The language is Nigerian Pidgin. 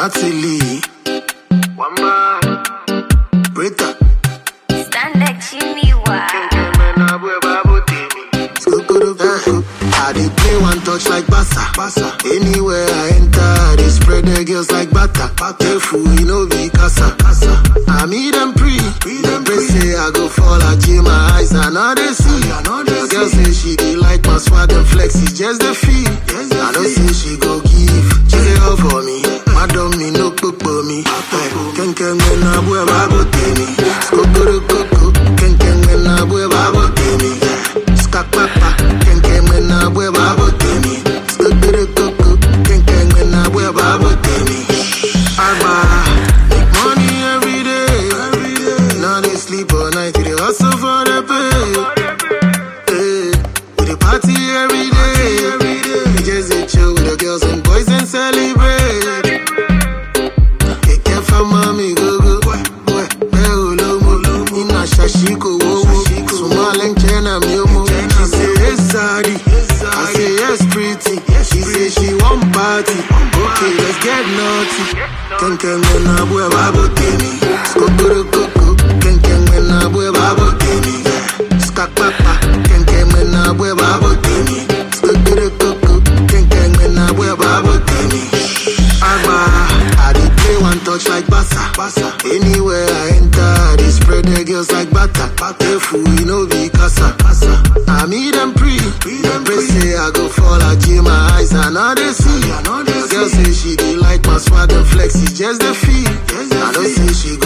Natalie. Wamba. Brita. Stand chimney wa. Skukuru. I dey play one touch like Bassa. Bassa. Anywhere I enter, I dey spread the girls like butter. Careful, you know be casa. casa. I meet them pre. Them pray say I go fall, I chill my eyes, I know they see. The girl say she dey like my swag and flex, it's just the feel. I know say she go give, she say all for me. Madam me no cook for me. Ken ken me na boy babo temi. Skukuru kuku. Ken ken me na boy babo temi. Skak papa. Ken ken me na boy babo temi. Skukuru kuku. Ken ken me na boy babo temi. Agba. Make money every day. Now they sleep all night. They hustle for the pay. Hey, we dey party every day. We just dey chill with the girls and boys and celebrate. Kẹ̀kẹ́ fama mi gogo. Bẹ́ẹ̀ ò ló mú. Iná ṣàṣì kò wówó. Sùnmọ́ alẹ́ ń jẹ́ náà mi ò mú. She say yes sorry. I say yes pretty. She say she wan party. Okay, let's get naughty. Kẹ̀kẹ́ mi na bú ẹ̀ bá bò tèmi. Skokoro koko. Kẹ̀kẹ́ mi na bú ẹ̀ bá bò tèmi. Skakpapa. Kẹ̀kẹ́ mi na bú ẹ̀ bá bò tèmi. Skokoro koko. Kẹ̀kẹ́ mi na bú ẹ̀ bá bò tèmi. Agba, I dey play one touch like Bassa. Bassa. Anywhere I enter, I dey spread the girls like butter. Careful, you know be casa. casa. I meet them pre. Them pray say I go fall, I chill my eyes, I know they see. The girl say she dey like my swag and flex, it's just the feel. I know say she